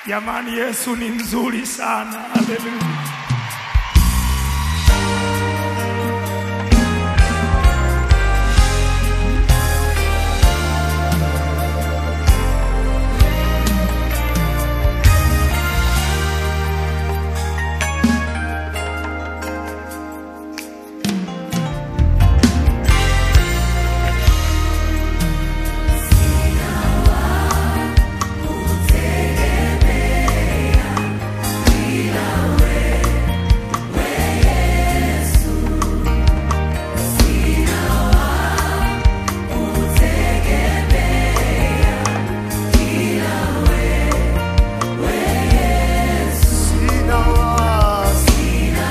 Jamani, Yesu ni mzuri sana. Haleluya. Sina wasi,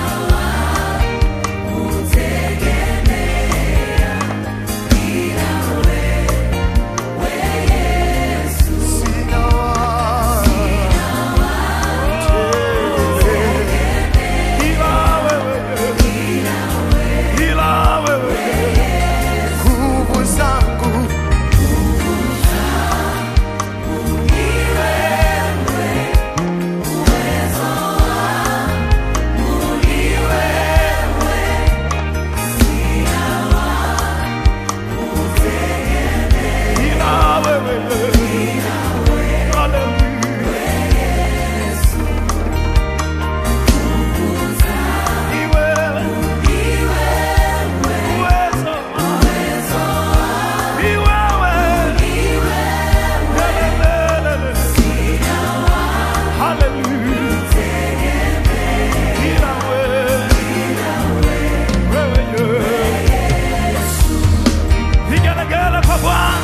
sina wasi. Ila wewe, ila wewe, Nguvu zangu ila wewe. Haleluya. Ni wewe. Uwezo. Ni wewe. Lelelelele. Haleluya. Ila wewe. Wewe. Vigelegele kwa Bwana.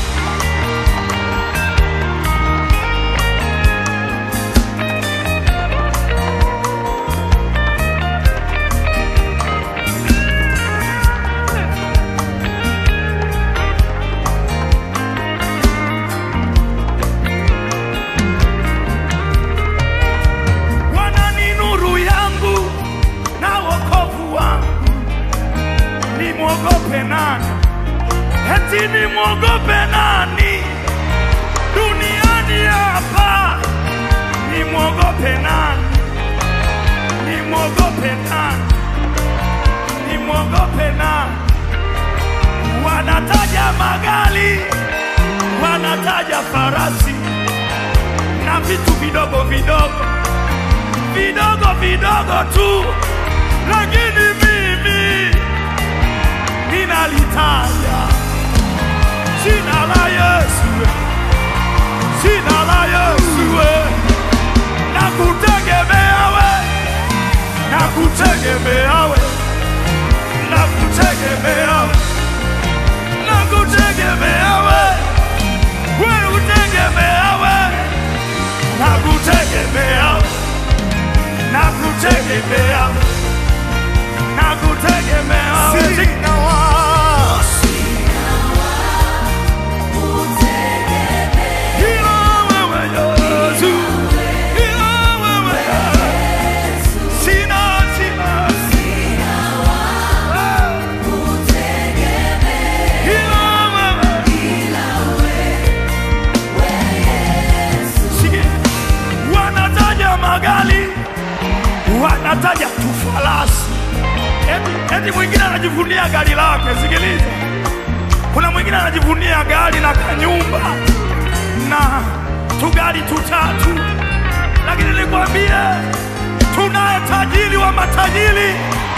Bwana ni nuru yangu na wokovu wangu, nimwogope nani? Eti nimwogope nani duniani hapa? Nimwogope nani? Nimwogope nani? Nimwogope nani? Wanataja magari, wanataja farasi na vitu vidogo vidogo vidogo vidogo tu, lakini mimi ninalitaja jina la Yesu, jina la Yesu, na kutegemea we, na kutegemea we, na kutegemea we, na kutegemea we, we utegemea we, na kutegemea we nakutegemea nakutegemea wewe. sina wasi, Ila wewe Yesu, ila wewe Yesu. Sina, sina. Ah. Ila wewe. Sikia. Wanataja magari, wanataja tufarasi, eti, eti mwingine anajivunia gari lake. Sikiliza, kuna mwingine anajivunia gari na kanyumba na tugari tutatu, lakini nikwambie, tunaye tajiri wa matajiri,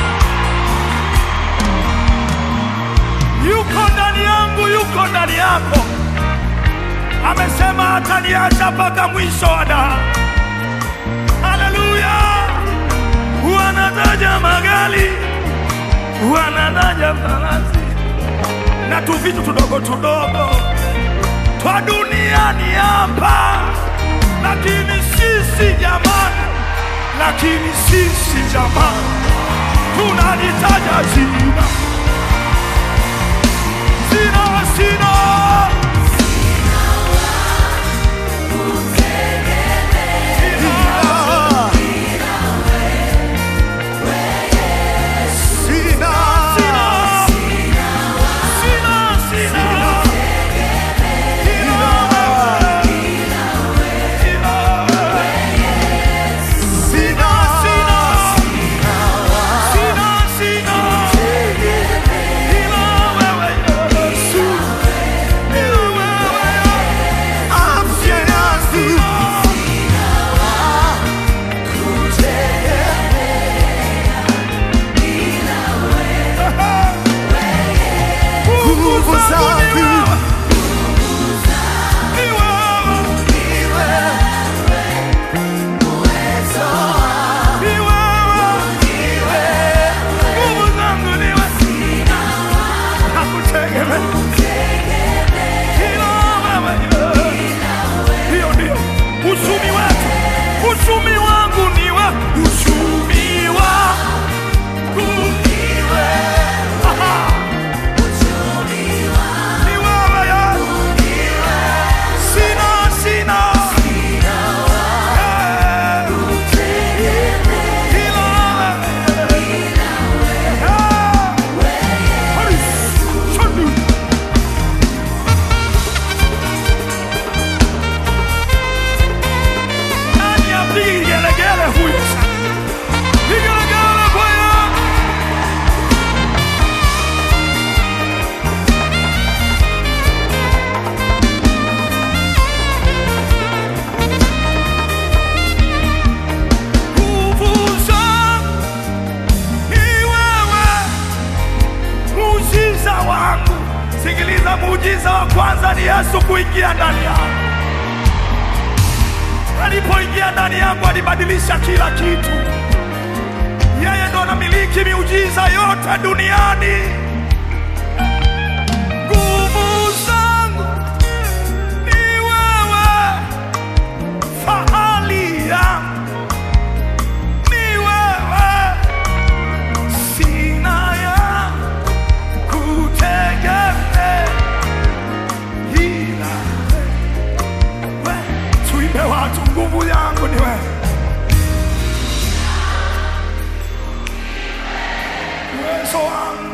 yuko ndani yangu, yuko ndani yako. Amesema hataniacha mpaka mwisho wa dahari. Haleluya! Wanataja magari, wanataja farasi na tu vitu tudogo tudogo twa duniani hapa, lakini sisi jamani, lakini sisi jamani, tunalitaja jina sina sina sina sina sina Yesu kuingia ndani yangu. Alipoingia ndani yangu, alibadilisha kila kitu. Yeye ndo anamiliki miujiza yote duniani. Nguvu zangu ni wewe, fahali yangu ni wewe, sina ya kutegemea ila wewe. Tuimbe watu, nguvu yangu ni wewe, uwezo wangu